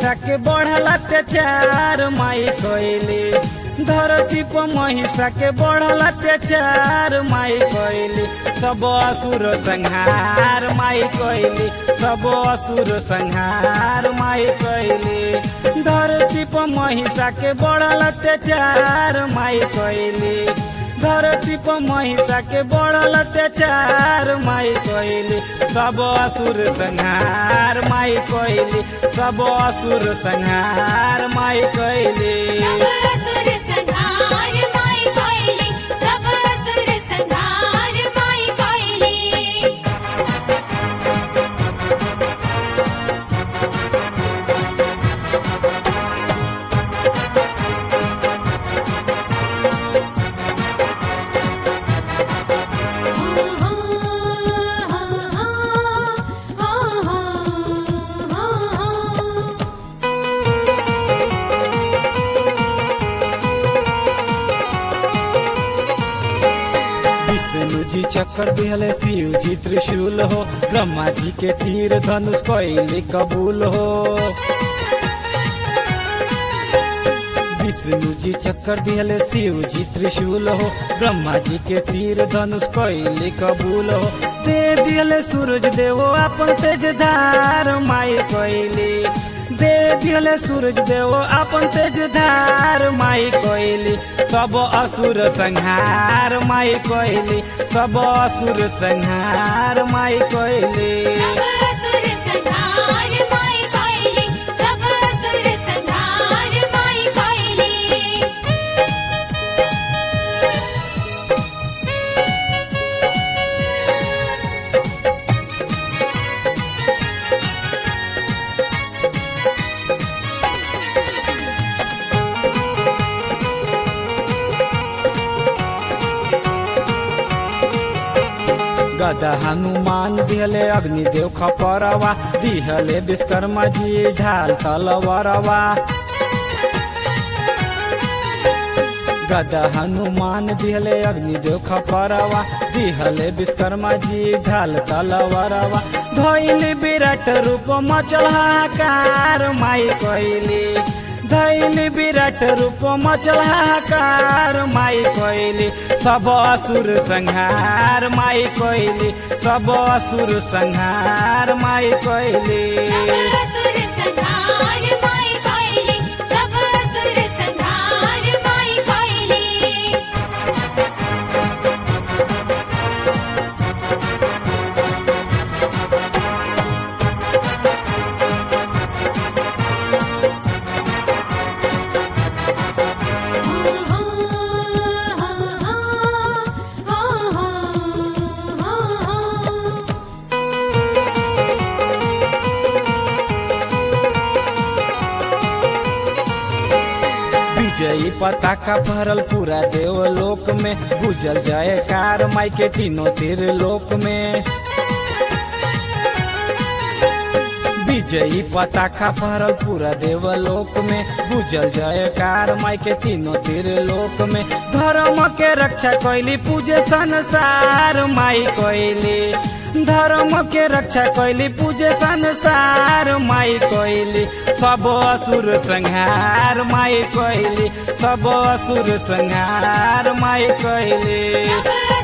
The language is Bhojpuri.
महिषा के बढ़ल अत्याचार माई कैली धरती पर महिषा के बढ़ल अत्याचार माई कैली सब असुर संहार माई कैली सब असुर संहार माई कैली धरती पर महिषा के बढ़ल अत्याचार माई कैली धरती पर महिषा के बढ़ल अत्याचार माई कैली सब असुर संहार माई कैली सब असुर संहार माई कैली सब असुर संहार माई कोइली सब असुर संहार माई कोइली विष्णु जी चक्कर दिहले शिव जी त्रिशूल हो ब्रह्मा जी के तीर धनुष कैली कबूल हो विष्णु जी चक्कर दिहले शिव जी त्रिशूल हो ब्रह्मा जी के तीर धनुष कैली कबूल हो दे दिहले सूरज देवो अपन तेज धार माई कैली दे दिहले सूरज देवो अपन तेज धार माई कैली सब असुर संहार माई कैली सब असुर संहार माई कैली सब असुर संहार माई कोइली सब असुर संहार माई कोइली गदा हनुमान दिहले अग्निदेव खपरवा दिहले विश्वकर्मा जी ढाल तलवरवा गदा हनुमान दिहले अग्निदेव खपरवा दिहले विश्वकर्मा जी ढाल तलवरवा धैली विराट रूप मचल हाहाकार माई कैली धैली विराट रूप मचल हाहाकार माई कैली सब असुर संहार माई कैली सब असुर संहार माई कैली सब असुर संहार माई कोइली सब असुर संहार माई कोइली विजयी पताका भरल पूरा देवलोक में गुजल जयकार माई के तीनों तीर लोक में विजयी पताका भरल पूरा देवलोक में गुजल जयकार माई के तीनों तीर लोक में धर्म के रक्षा कैली पूजे संसार माई कैली धर्म के रक्षा कैली पूजे संसार माई कैली सब असुर संहार माई कैली सब असुर संहार माई कैली सब